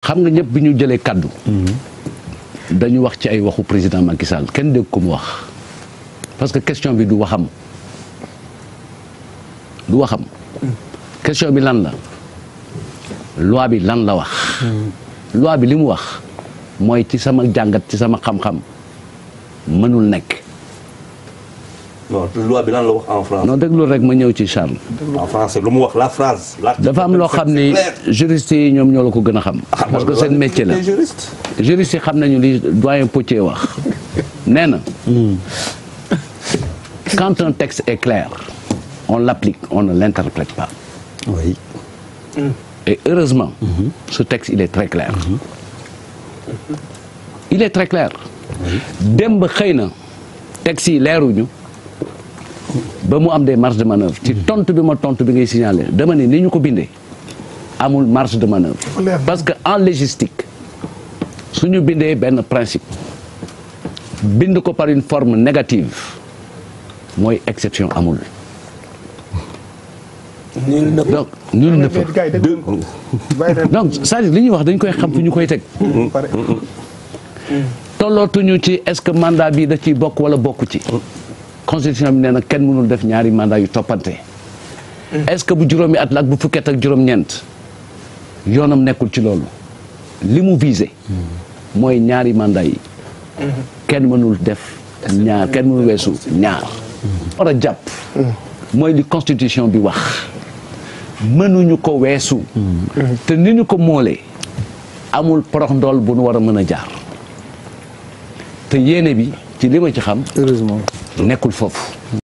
xam nga ñëpp bi ñu jëlee kaddu. dañu wax ci ay waxu président Macky Sall kenn dégg ko mu wax parce que question bi du waxam du waxam. question bi lan la loi bi lan la wax. loi bi li mu wax mooy ci sama jàngat ci sama xam-xam mënul nekk. non loi bi lan la wax en France. non déglu rek ma ñëw ci Charles. en français lu mu wax la phrase. dafa am loo xam ni juriste yi ñoom ñoo la ko gën a xam. parce que seen métier la juriste. juriste yi xam nañu li doyen Potier wax nee na. quand un texte est clair on l'applique on ne l'interprète pas. oui. et heureusement. ce texte il est très clair. il est très clair. démb xëy na texte yi leeruñu. ba mu am des marges de manœuvre ci tontu bi ma tontu bi ngay signaler dama ne ni ñu ko bindee amul marge de manœuvre parce que en légistique suñu bindee benn principe bind ko par une forme négative mooy exception amul donc nul ne peut donc c'est-à-dire li ñuy wax dañ koy xam fu ñu koy teg tollootuñu ci est-ce que mandat bi da ciy bokk wala bokku ci constitution bi nee na kenn mënul def ñaari mandat yu toppante est-ce que bu juróomi at la ak bu fukket ak juróom-ñeent yoonam nekkul ci loolu li mu visé mooy ñaari mandat yi kenn mënul def ñaar kenn mënul weesu ñaar war a jàpp mooy li constitution bi wax mënuñu ko weesu te ni ñu ko moolee amul porox ndool bu nu war a mën a jaar te yéene bi ci li ma ci xam heureusement. nekkul foofu